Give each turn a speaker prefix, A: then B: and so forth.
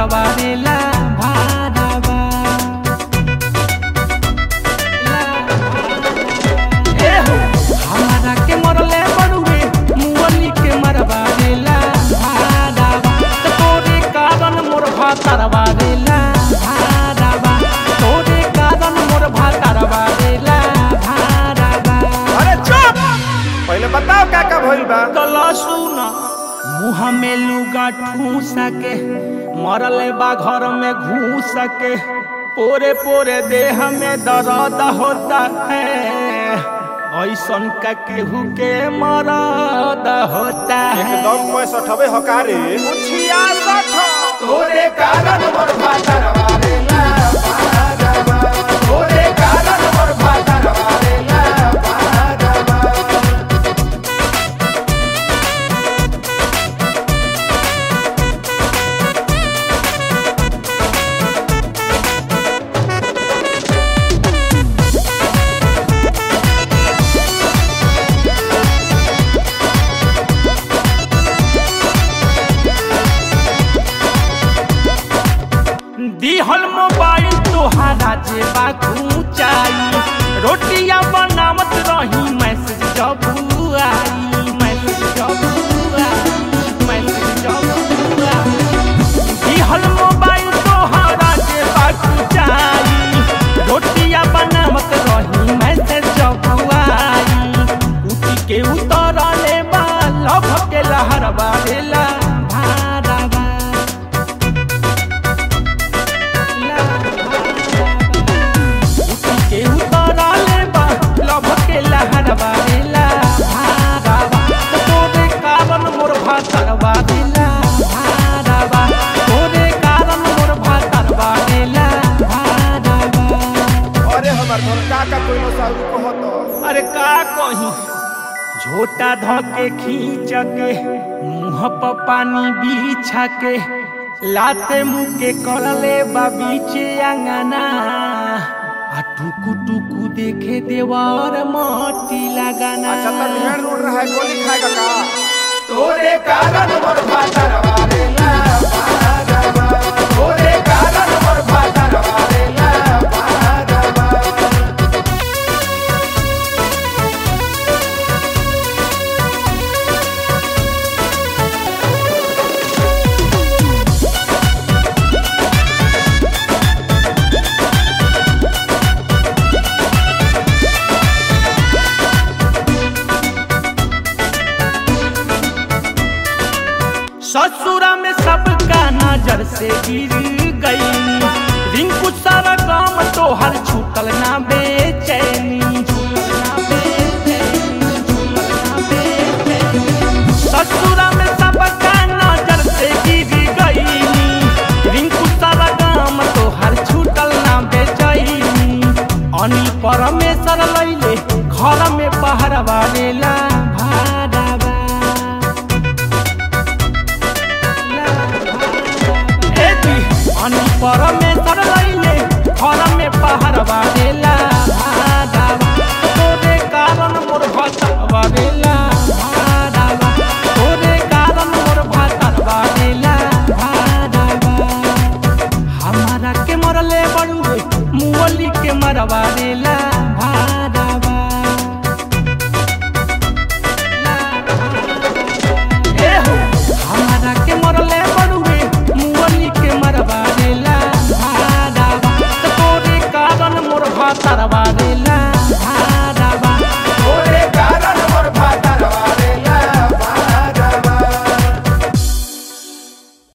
A: मरवा देला भारावा ए हो हमारा के मरले बड़ुए मुअली के मरवा देला भारावा त तोरे कारण मोर भातरवा देला भारावा तोरे कारण मोर भातरवा देला भारावा
B: अरे चुप पहले बताओ का का भइल बा
A: गला सुना मुँह में लुगा ठूस के मरले बा घर में घूस के पोरे पोरे देह में दर्द होता है ऐसन का केहू के मरद होता है
B: एकदम पैंसठ हवे हकारे छियासठ
A: तोरे कारण मोर भातरवा देला भागवा तोरे कारण मोर भातरवा देला भागवा दिहल मोबाइल तोहारा जेबा खूंचाई रोटियां बनावत रही मैसेज जब आई मैसेज जब आई मैसेज जब आई दिहल मोबाइल तोहारा जेबा खूंचाई रोटियां बनावत रही मैसेज जब आई उठी के उतरले बा लभ के लहर बारेला भारावा के उतरले बा लभ के लहरवा देला भारावा तोरे कारण मोर भातरवा देला भारावा तोरे कारण मोर भातरवा देला भारावा
B: अरे हमार घर का का कोई साहू कहत
A: अरे का कही झोटा धके खींच के मुंह पर पानी बिछा के लाते मुंह के करले बा बीचे अंगना आ टुकु टुकु देखे देवर मोती लगाना
B: अच्छा तब ढेर रोड रहा है गोली खाएगा का
A: तोरे कारण मोर भातरवा देला भागवा तोरे कारण मोर भातरवा देला भागवा ससुरा में सबका नजर से गिर गई रिंकू सारा काम तो हर छूटल ना बेचैनी छूटल ना बेचैनी, छूटल ना बेचैनी। ससुरा में सबका नजर से गिर गई रिंकू सारा काम तो हर छूटल ना बेचैनी अनिल परमेश्वर लैले घर में पहरवा लेला भाड़ावा अनि परमेश्वर लैले घर में पहाड़ बारेला भाडावा तोरे कारण मोर भतर बारेला भाडावा तोरे कारण मोर भतर बारेला भाडावा हमारा के मरले बड़ुए मुअली के मरवा देला भाडावा ए हो हमारा के मरले बड़ुए मुअली के मरवा देला भाडावा त तोरे कारण मोर भातरवा